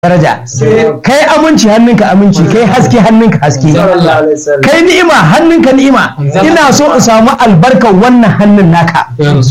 daraja kai aminci hannunka aminci kai haske hannunka haske kai ni'ima hannunka ni'ima ina so in samu albarkar wannan hannun naka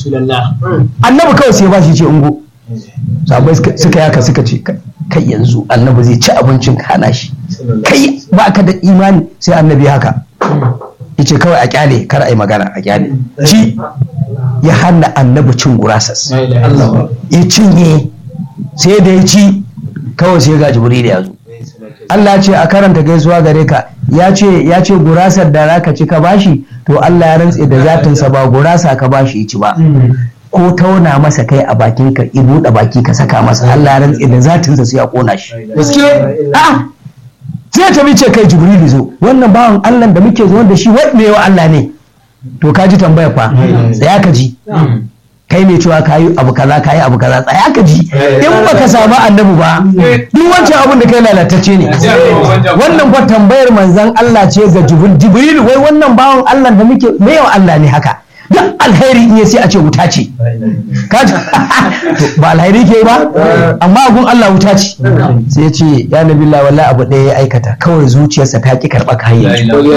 annabi kawai sai ba shi ce ungo sabai suka yaka suka ce kai yanzu annabi zai ci abincin ka hana shi kai ba ka da imani sai annabi haka yace kawai a kyale kar a yi magana a kyale ci ya hana annabi cin gurasas ya cinye sai da ya ci kawai sai ga jibril ya zo Allah ce a karanta gaisuwa gare ka ya ce ya ce gurasar da zaka ci ka bashi to Allah ya rantse da zatinsa ba gurasa ka bashi ci ba ko tauna masa kai a bakin ka i buɗe baki ka saka masa Allah ya rantse da zatinsa sai ya kona shi gaske a sai ta ce kai jibril zo wannan bawan Allah da muke zuwa da shi wanne wa Allah ne to ka ji tambaya fa tsaya ka ji kai ne cewa kayi abu kaza kayi abu kaza tsaya ka ji in baka samu annabi ba duk wancan abun da kai lalatacce ne wannan fa tambayar manzon Allah ce ga Jibril wai wannan bawan Allah da muke me yawa Allah ne haka duk alheri in sai a ce wuta ce kaji ba alheri ke ba amma gun Allah wuta ce sai ya ce ya nabi Allah wallahi abu ɗaya ya aikata kawai zuciyarsa ta ki karɓa kayan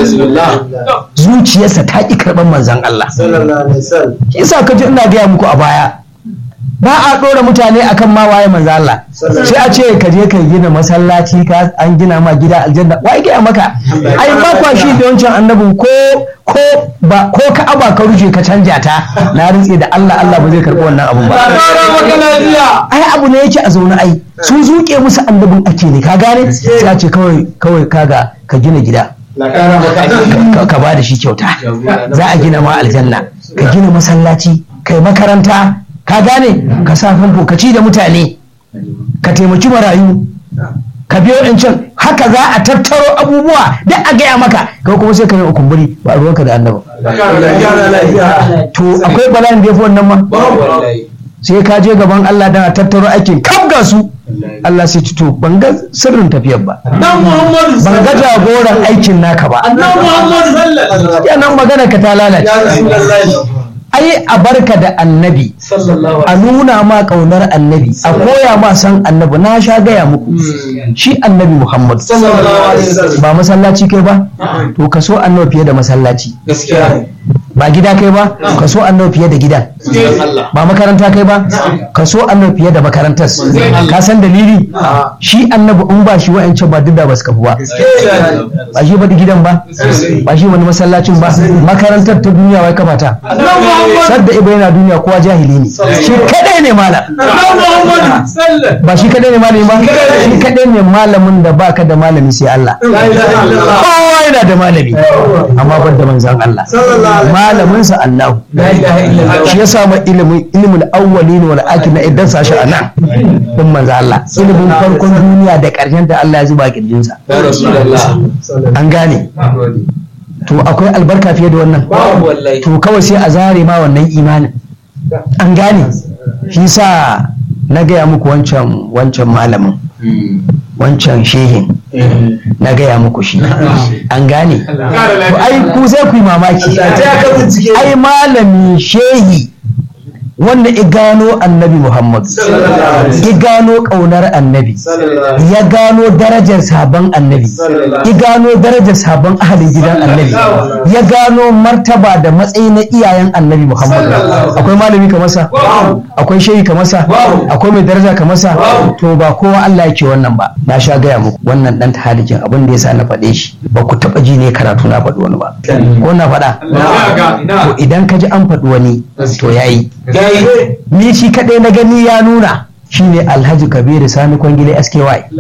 zuciyarsa ta ki karɓar manzon Allah yasa ka ji ina gaya muku a baya ba a ɗora mutane akan ma waye manzo Allah sai a ce ka je ka gina masallaci ka an gina ma gida aljanna wai gaya maka ai ba kwa shi da wancan annabin ko ko ba ko ka aba ka ruje ka canja ta na rintse da Allah Allah ba zai karɓi wannan abun ba ai abu ne yake a zaune ai sun zuke musu annabin ake ne ka gane sai a ce kawai kawai kaga ka gina gida ka ba da shi kyauta za a gina ma aljanna ka gina masallaci kai makaranta ka gane ka sa famfo ka ci da mutane ka taimaki marayu ka biyo in can haka za a tattaro abubuwa da a gaya maka kai kuma sai ka yi kumburi ba ruwanka da annaba to akwai bala'in da ya fi wannan ma sai ka je gaban Allah da tattaro aikin kaf ga su Allah sai ci to ban ga sirrin tafiyar ba ban ga jagoran aikin naka ba nan magana ka ta lalace ai a barka da annabi a nuna ma kaunar annabi a koya ma san annabi na sha gaya muku shi annabi muhammad ba masallaci kai ba to ka so annabi fiye da masallaci ba gida kai ba ka so annabi fiye da gidan ba makaranta kai ba ka so annabi fiye da makarantar ka san dalili shi annabi in ba shi wa'ancan ba duk da ba su kafu ba ba shi ba gidan ba ba shi wani masallacin ba makarantar ta duniya wai kafa ta sadda ibo yana duniya kowa jahili ne shi kadai ne malam ba shi kadai ne malami ba shi kadai ne malamin da baka da malami sai Allah kowa yana da malami amma ban da manzan Allah malamin sa Allah shi ya samu ilimin ilimin awwalin wal akhir na idan sa shi anan din manzan Allah ilimin farkon duniya da karshen da Allah ya zuba kirjin sa an gane to akwai albarka fiye da wannan to kawai sai a zare ma wannan imanin an gane shi sa na gaya muku wancan wancan malamin wancan shehin na gaya muku shi an gane to ai ku sai ku yi mamaki ai malami shehi wanda ya gano annabi Muhammad ya gano ƙaunar annabi ya gano darajar sabon annabi ya gano darajar sabon ahalin gidan annabi ya gano martaba da matsayi na iyayen annabi Muhammad akwai malami ka masa akwai shehi ka masa akwai mai daraja ka masa to ba kowa Allah yake wannan ba na sha gaya muku wannan dan tahalikin abin da yasa na faɗe shi ba ku taɓa ji ne karatu na faɗi wani ba ko na faɗa to idan ka ji an faɗi wani to yayi ni shi kaɗai na gani ya nuna shine alhaji kabiru sani kwangile sky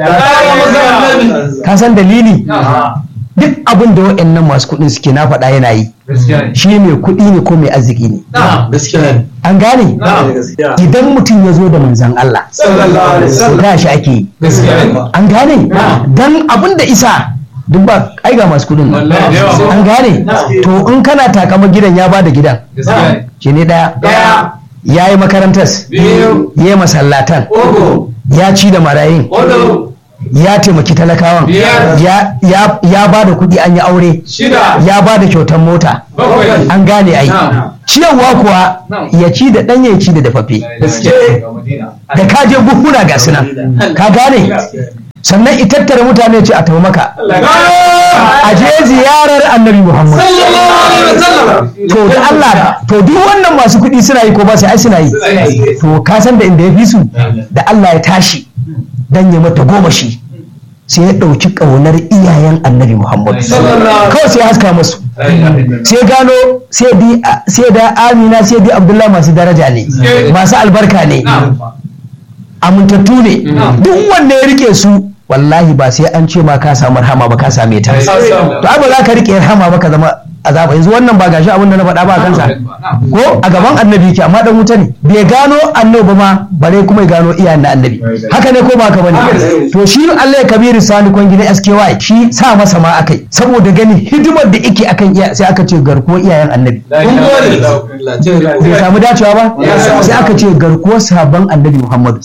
ka san dalili duk abin da wa'annan masu kuɗin suke na faɗa yana yi shi mai kuɗi ne ko mai arziki ne an gane idan mutum ya zo da manzan Allah ta shi ake yi an gane dan abin da isa duk ba ai ga masu kudin an gane to in kana takama gidan ya bada gidan shi ne daya ya yi makarantar ya yi masallatan ya ci da marayin ya taimaki talakawan ya ba da kuɗi an yi aure ya ba da kyautar mota an gane ai ciyarwa kuwa ya ci da ɗanye ya ci da dafaffe da kaje buhuna ga sunan ka gane sannan i tattara mutane ce a tafi maka a je ziyarar annabi muhammad to da Allah to duk wannan masu kuɗi suna yi ko ba su ai suna yi to ka san da inda ya fi su da Allah ya tashi dan ya mata goma shi sai ya ɗauki ƙaunar iyayen annabi muhammad kawai sai ya haska musu sai gano sai da amina sai da abdullahi masu daraja ne masu albarka ne amintattu ne duk wanda ya rike su wallahi ba sai an ce ma ka samu rahama ba ka same ta to ai ba za ka rike rahama ba ka zama azaba yanzu wannan ba gashi abin da na faɗa ba kansa ko a gaban annabi yake amma dan wuta ne bai gano annabi ba ma bare kuma ya gano iyayen na annabi haka ne ko ba haka bane to shi Allah ya kabiru sani kon gidan SKY shi sa masa ma akai saboda gani hidimar da yake akan iya sai aka ce garkuwar iyayen annabi bai samu dacewa ba sai aka ce garkuwar sabon annabi Muhammadu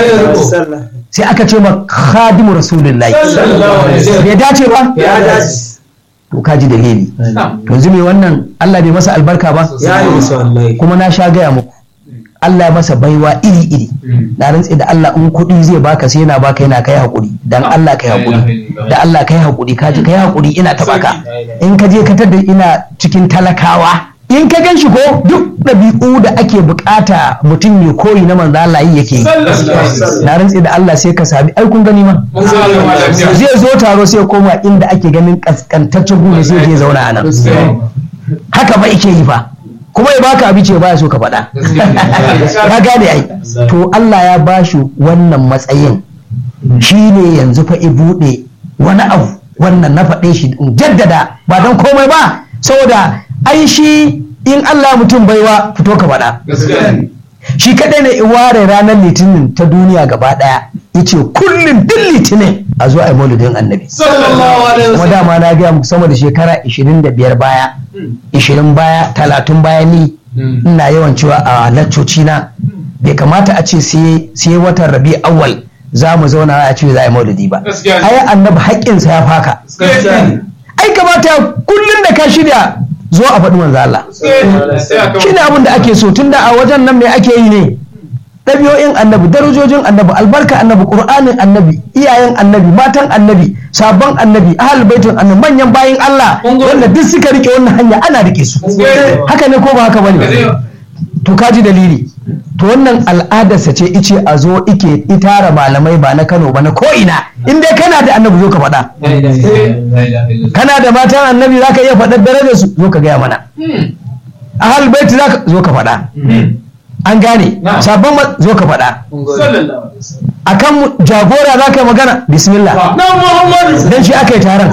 sai aka ce ma khadimu rasulullahi bai dace ba to ka ji dalili to yanzu me wannan Allah bai masa albarka ba kuma na sha gaya muku Allah ya masa baiwa iri iri na rantsi da Allah in kuɗi zai baka sai yana baka yana kai hakuri dan Allah kai hakuri da Allah kai hakuri ka ji kai hakuri ina ta baka in ka je ka tada ina cikin talakawa in ka gan shi ko duk ɗabi'u da ake bukata mutum mai koyi na manzo Allah yi yake na rantsi da Allah sai ka sami ai kun gani ma zai zo taro sai koma inda ake ganin kaskantaccen gune sai je zauna a nan haka ba yake yi fa kuma ya baka abi ce baya so ka faɗa ka gane ai to Allah ya bashi wannan matsayin shine yanzu fa i buɗe wani abu wannan na faɗe shi in jaddada ba don komai ba saboda ai shi in Allah mutum baiwa fito ka faɗa shi kaɗai ne in ware ranar litinin ta duniya gaba ɗaya yace kullum duk litinin a zo a yi maulidin annabi kuma dama na gaya muku sama da shekara 25 baya 20 baya 30 baya ni ina yawan cewa a laccoci na bai kamata a ce sai watan rabi awwal za mu zauna a ce za a yi maulidi ba ai annabi haƙƙinsa ya faka ai kamata kullum da ka shirya zo a faɗi manzo Allah shi ne abin da ake so tunda a wajen nan me ake yi ne ɗabi'o'in annabi darajojin annabi albarka annabi ƙur'anin annabi iyayen annabi matan annabi sabon annabi ahal baitin annabi manyan bayin Allah wanda duk suka rike wannan hanya ana rike su haka ne ko ba haka bane to kaji dalili to wannan al'adarsa ce ice a zo ike itara malamai ba na Kano ba na ko ina in dai kana da annabi zo ka faɗa kana da matan annabi zaka iya faɗar darajar su zo ka gaya mana ahal baiti zaka zo ka faɗa an gane sabon zo ka faɗa akan jagora za ka yi magana bismillah dan shi aka yi taron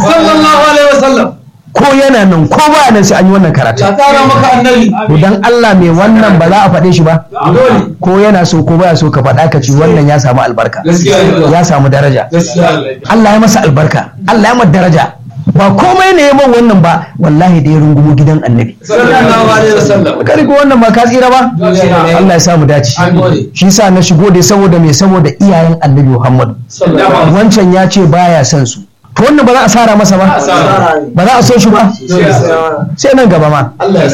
ko yana nan ko ba nan sai an yi wannan karatu to dan Allah mai wannan ba za a faɗe shi ba ko yana so ko baya so ka faɗa ka ci wannan ya samu albarka ya samu daraja Allah ya masa albarka Allah ya masa daraja ba komai ne man wannan ba wallahi da ya rungumo gidan annabi ka rigo wannan ba ka tsira ba Allah ya samu dace shi sa na shigo dai saboda me saboda iyayen annabi Muhammad wancan ya ce baya son su to wannan ba za a sara masa ba ba za a so shi ba sai nan gaba ma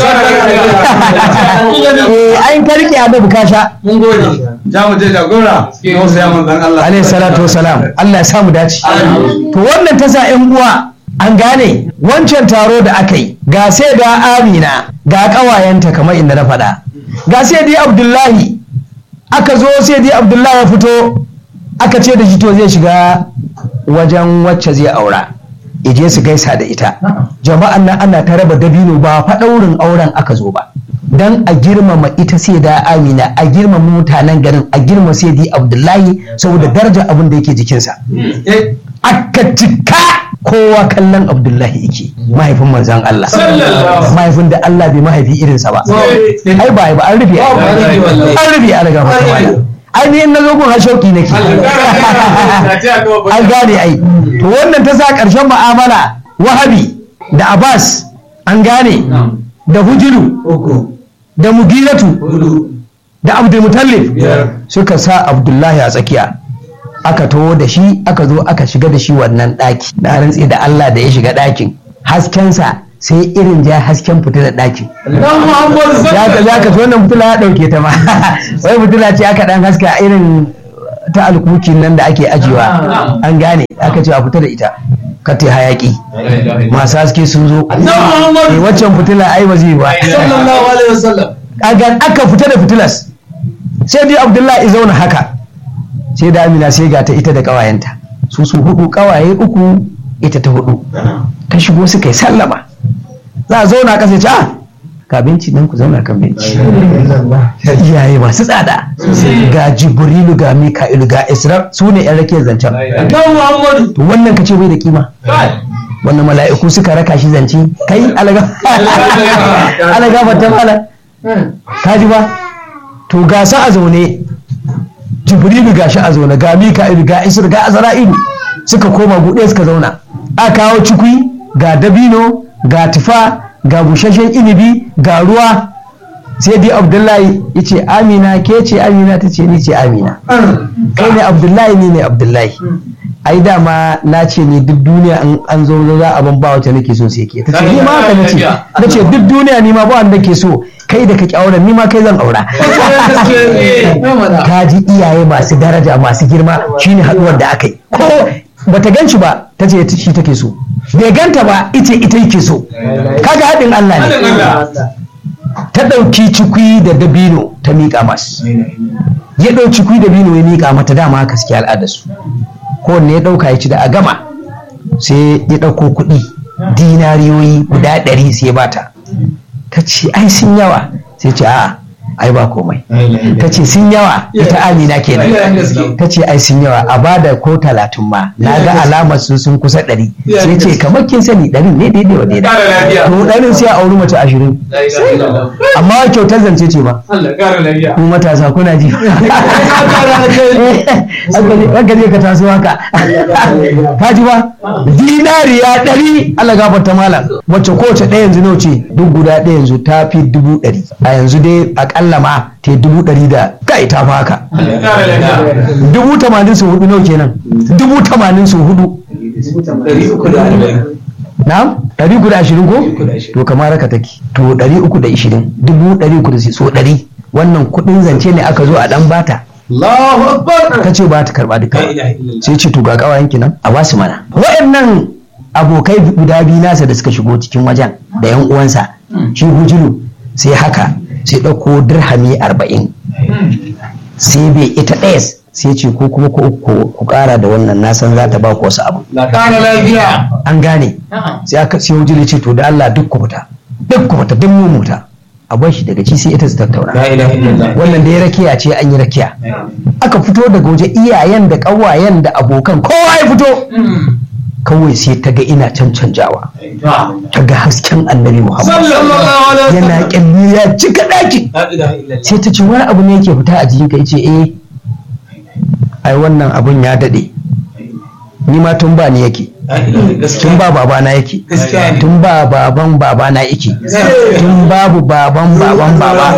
ayin ka rike annabi ka sha mun gode za mu je jagora wasu ya manzan Allah alayhi salatu wasalam Allah ya samu dace to wannan ta sa ƴan uwa an gane wancan taro da aka yi ga sai da amina ga ƙawayenta kamar inda na faɗa ga sai dai abdullahi aka zo sai dai abdullahi ya fito aka ce da shi to zai shiga wajen wacce zai aura ije su gaisa da ita jama'an nan ana ta raba dabino ba faɗaurin auren aka zo ba dan a girmama ita sai da amina a girmama mutanen garin a girmama sai dai abdullahi saboda darajar abin da yake jikinsa aka cika kowa kallon abdullahi yake mahaifin manzan Allah mahaifin da Allah bai mahaifi irinsa ba ai ba ba an rufe an rufe an riga mata wala ainihin na zogon har shauki nake an gane ai to wannan ta sa ƙarshen mu'amala wahabi da abbas an gane da hujiru da mugilatu da abdulmutallif suka sa abdullahi a tsakiya aka taho da shi aka zo aka shiga da shi wannan ɗaki na rantse da Allah da ya shiga ɗakin haskensa sai irin ja hasken fitilar ɗakin ya ka za ka wannan fitila ya ɗauke ta ma wai fitila ce aka ɗan haska irin ta alkuki nan da ake ajiyewa an gane aka ce a fita da ita ka ta hayaki masu haske sun zo Eh, waccan fitila ai ba zai ba sallallahu alaihi wasallam kaga aka fita da fitilas sai dai abdullahi zauna haka sai da amina sai ga ta ita da kawayenta su su hudu kawaye uku ita ta hudu ta shigo suka yi sallama za a zauna kasa ce ah ka benci nan ku zauna kan benci iyaye masu tsada ga jibrilu ga mika'ilu ga isra su ne yan rakiyar zancen dan muhammadu to wannan ka ce bai da kima wannan mala'iku suka raka shi zance kai alaga alaga fata mala ka ji ba to ga sa a zaune jibrilu ga shi a zaune ga mika'ilu ga isra ga azra'ilu suka koma buɗe suka zauna a kawo cikui ga dabino ga tufa ga busasshen inibi ga ruwa sai dai abdullahi ya ce amina ke ce amina ta ce ni ce amina kai ne abdullahi ni ne abdullahi ai dama na ce ne duk duniya in an zo za a ban ba wacce nake so sai ke ta ce ni ma haka nace na ce duk duniya ni ma ba wanda ke so kai da kake auren ni ma kai zan aura ka ji iyaye masu daraja masu girma shine haduwar da aka yi ko bata gan shi ba ta ce shi take so bai ganta ba ita ita yake so kaga haɗin Allah ne ta ɗauki cikwi da dabino ta miƙa masu ya ɗau cikwi da dabino ya miƙa mata dama haka suke al'adarsu kowanne ya ɗauka ya ci da a gama sai ya ɗauko kuɗi dinariyoyi guda ɗari sai ya bata ta ce ai sun yawa sai ce a'a ai ba komai ta ce sun yawa ita amina kenan ta ce ai sun yawa a bada ko talatin ma na ga alamar su sun kusa ɗari sai ce kamar kin sani ɗari ne daidai wa daidai to ɗarin sai a auri mace ashirin amma kyautar zance ce ba ku matasa kuna ji haka ne ka taso haka ka ji ba dinariya ɗari Allah gafarta malam wacce kowace ɗaya yanzu nawa ce duk guda ɗaya yanzu ta fi dubu ɗari a yanzu dai akalla ma ta yi dubu ɗari da kai ta fi haka dubu tamanin su hudu nawa kenan dubu tamanin su hudu na'am ɗari uku da ashirin ko to kamar haka take to ɗari uku da ashirin dubu ɗari uku da so ɗari wannan kuɗin zance ne aka zo a ɗan bata Allahu akbar ta ce ba ta karɓa duka sai ce to ga ƙawayen nan a basu mana waɗannan abokai guda biyu nasa da suka shigo cikin wajen da yan uwansa shi hujulu sai haka sai ɗauko dirhami arba'in sai bai ita ɗaya sai ce ko kuma ku ƙara da wannan na san za ta ba ku wasu abu la ƙara lafiya an gane sai aka sai hujulu ce to da Allah duk ku fita duk ku fita duk mu muta a bar shi daga ci sai ita su tattauna la ilaha illallah wannan da ya rakiya ce an yi rakiya aka fito daga waje iyayen da ƙawayen da abokan kowa ya fito kawai sai ta ga ina cancanjawa ta ga hasken annabi muhammad sallallahu alaihi yana wasallam kyalli ya cika ɗaki la ilaha illallah sai ta ce wani abu ne yake fita a jikin ka ce eh ai wannan abun ya daɗe ni ma tun ba ni yake la ilaha gaskiya tun ba babana yake Gaskiya ne. tun ba baban babana yake tun babu baban baban baba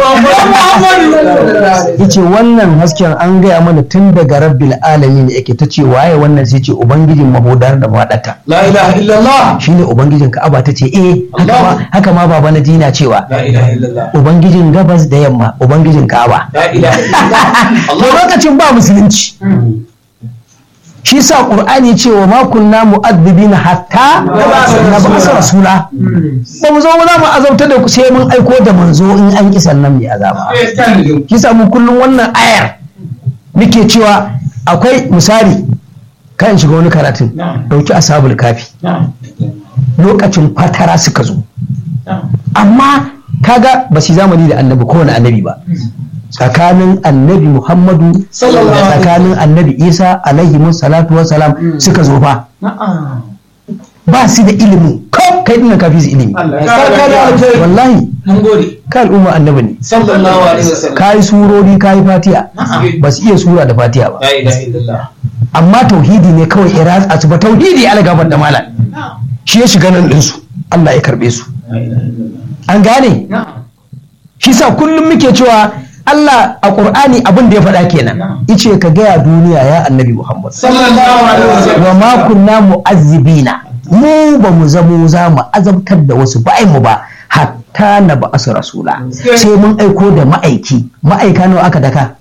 yace wannan hasken an gaya mana tun daga rabbil alamin yake ta ce waye wannan sai ce ubangijin mahudar da maɗata la ilaha illallah shine ubangijin ka'aba ta ce eh haka ma haka ma baba na dina cewa la ilaha illallah ubangijin gabas da yamma ubangijin ka'aba la ilaha illallah to lokacin ba musulunci shi sa qur'ani ce wa ma kunna mu'adhibina hatta na ba'asa rasula ba mu zo mu za mu azauta da ku sai mun aiko da manzo in an ki sannan mai azaba shi sa mu kullum wannan ayar muke cewa akwai misali kan shiga wani karatun dauki ashabul kafi lokacin fatara suka zo amma kaga ba su zamani da annabi kowane annabi ba tsakanin annabi muhammadu Sallallahu alaihi tsakanin annabi isa alaihi salatu wa salam suka zo fa ba su da ilimi ko kai dinnan kafi su ilimi wallahi mun gode ka al'umma annabi ne sallallahu alaihi wasallam ka yi surori ka yi fatiha ba su iya sura da fatiha ba la ilaha illallah amma tauhidi ne kawai ya ratsa su ba tauhidi ala gabar da malam shi ya shiga nan ɗinsu Allah ya karɓe su la ilaha illallah an gane shi sa kullum muke cewa Allah a Qur'ani abin da ya faɗa kenan ice ka gaya duniya ya annabi Muhammad sallallahu alaihi wasallam wa ma kunna mu'azzibina mu ba mu zamo za mu azabtar da wasu ba mu ba hatta na ba asu rasula sai mun aiko da ma'aiki ma'aika nawa aka daka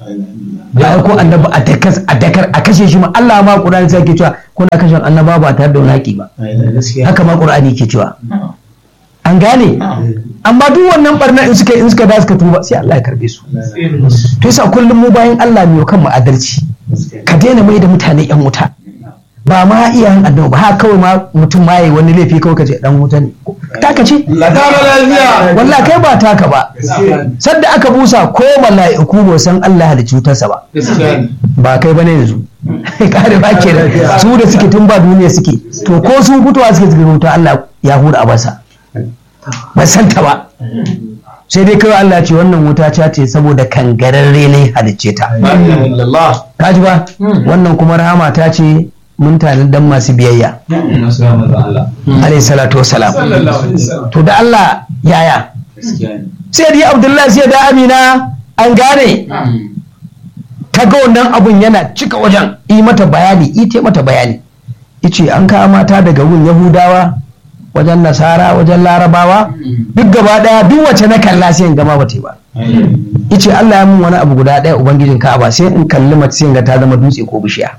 ya aiko annabi a dakas a dakar a kashe shi ma Allah ma Qur'ani sai ke cewa kuna kashe annaba ba tare da wani haƙi ba haka ma Qur'ani ke cewa an gane amma duk wannan barna in suka in suka da suka tuba sai Allah ya karbe su to yasa kullum mu bayan Allah ne kan mu adalci ka daina mai da mutane yan wuta ba ma iyayen annabi ba haka kawai ma mutum ma yayi wani laifi kawai kace dan wuta ne taka ce wallahi kai ba taka ba sadda aka busa ko mala'iku ba san Allah halicci cutarsa ba ba kai bane yanzu kare ba ke da su da suke tun ba duniya suke to ko sun fitowa suke cikin wuta Allah ya hura a basa ba san ta ba sai dai kawai Allah ce wannan wuta ta ce saboda kangararre ne halicce ta kaji ba wannan kuma rahama ta ce mun tare dan masu biyayya alayhi salatu wassalam to da Allah yaya sai dai Abdullahi sai da Amina an gane ta ga wannan abun yana cika wajen yi mata bayani ita mata bayani ice an kawo mata daga gun Yahudawa wajen Nasara wajen Larabawa duk gaba daya duk wacce na kalla sai in gama bata ba ice Allah ya mun wani abu guda ɗaya ubangijin Ka'aba sai in kalli mace sai ga ta zama dutse ko bishiya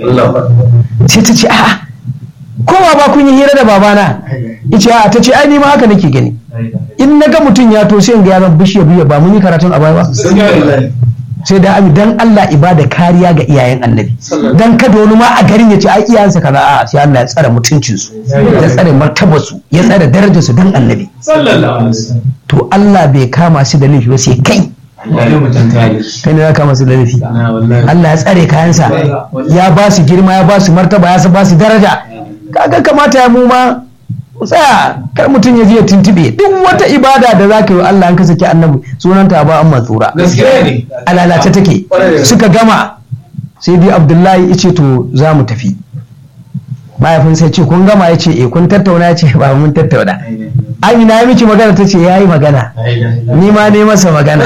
sai ta ce a'a kowa ba kun yi hira da babana ice a'a ta ce ai ni ma haka nake gani in na ga mutum ya to sai in ga ya zama bishiya biya ba mun yi karatun a baya ba sai da abi dan Allah ibada kariya ga iyayen annabi dan kada wani ma a garin ya ce ai iyayensa kaza a sai Allah ya tsare mutuncin su ya tsare martabar su ya tsare darajar su dan annabi to Allah bai kama su da laifi ba sai kai kai ne za kama su da laifi Allah ya tsare kayansa ya ba su girma ya ba su martaba ya ba su daraja kaga kamata ya mu ma tsaya kar mutum ya je ya tuntube duk wata ibada da za ka yi Allah an ka saki annabi sunanta ba an matsura a lalace take suka gama sai dai abdullahi ya ce to za mu tafi mahaifin sai ce kun gama ya ce eh kun tattauna ya ce ba mun tattauna amina ya miki magana ta ce ya yi magana ni ma ne masa magana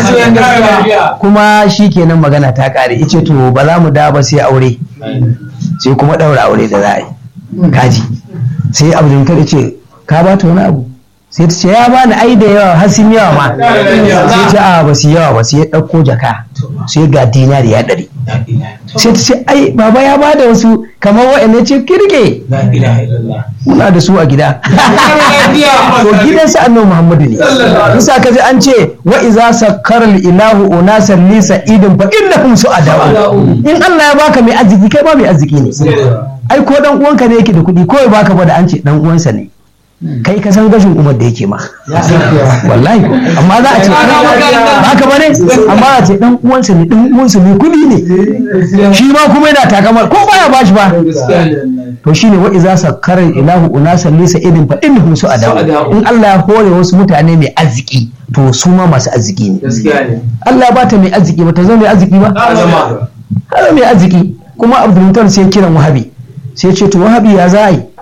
kuma shi kenan magana ta kare ya ce to ba za mu da ba sai aure sai kuma ɗaura aure da za a yi kaji sai abdulkar ya ce ka ba ta wani abu sai ta ce ya bani ai da yawa har sun yawa ma sai ta a ba su yawa ba sai ya ɗauko jaka sai ga dinari ya ɗari sai ta ce ai baba ya bada wasu kamar wa'anda ce kirge muna da su a gida to gidan sa annabi muhammadu ne bisa ka ji an ce wa iza sakkara ilahu unasan li sa'idin fa innahum su'adaw in Allah ya baka mai arziki kai ba mai arziki ne ai ko dan uwanka ne yake da kuɗi ko baka ba da an ce dan uwansa ne kai ka san gashin umar da yake ma wallahi amma za a ce haka bane amma a ce dan uwansa ne dan uwansa ne kudi ne shi ma kuma yana takamar ko baya bashi ba to shine wa iza sakkara ilahu unasan lisa idin fa innahum su'ada in Allah ya hore wasu mutane mai arziki to su ma masu arziki ne Allah ya bata mai arziki ba ta zama mai arziki ba Allah mai arziki kuma Abdul sai kiran Wahabi sai ce to Wahabi ya za yi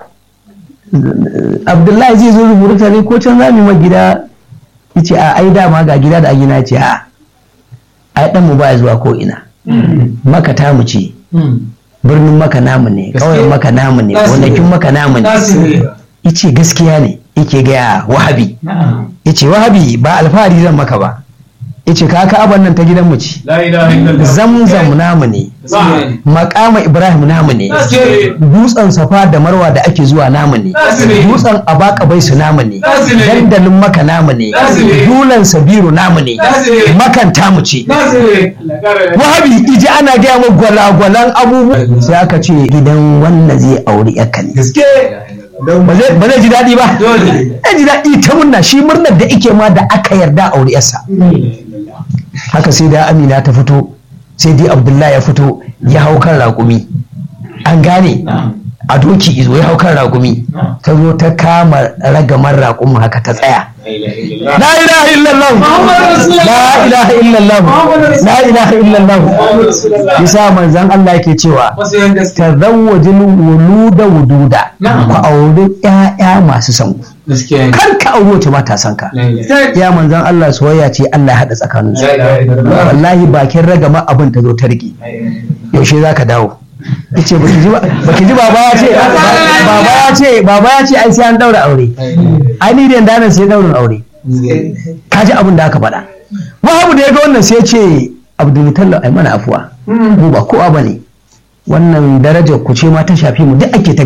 abdullahi zai zo rubuta ne ko can zamu ma gida yace a ai dama ga gida da gina ce a ai dan mu ba zuwa ko ina maka ta mu ce birnin maka namu ne kauyen maka namu ne gonakin maka namu ne yace gaskiya ne yake ga wahabi yace wahabi ba alfahari zan maka ba yace ka ka'aban nan ta gidan mu ce zamzam namu ne makama ibrahim namu ne dutsen safa da marwa da ake zuwa namu ne dutsen abaka bai su namu ne dandalin maka namu ne dulan sabiru namu ne makan tamu ce wahabi iji ana gaya mu gwalagwalan abubuwa sai aka ce gidan wannan zai auri yakka ne ba zai ji daɗi ba ya ji daɗi ta murna shi murnar da ike ma da aka yarda auri yarsa haka sai da amina ta fito sai dai abdullahi ya fito ya hau kan raƙumi an gane a doki izo ya hau kan raƙumi ta zo ta kama ragamar raƙumin haka ta tsaya la ilaha illallah la ilaha illallah la ilaha illallah bisa manzon Allah yake cewa tazawwajul wuluda wududa ku auri ƴaƴa masu san ku kar ka auri wata ba ta san ka ya manzon Allah soyayya ce Allah ya hada tsakanin su wallahi bakin ragama abin ta zo ta rike yaushe zaka dawo yace baki ji baki ji baba ya ce baba ya ce baba ya ce ai sai an daura aure ai ni da nan sai daurin aure ka ji abin da aka faɗa wahabu da ya ga wannan sai ce abdulmutallab ai mana afuwa mu ba kowa bane wannan darajar ku ce ma ta shafi mu duk ake ta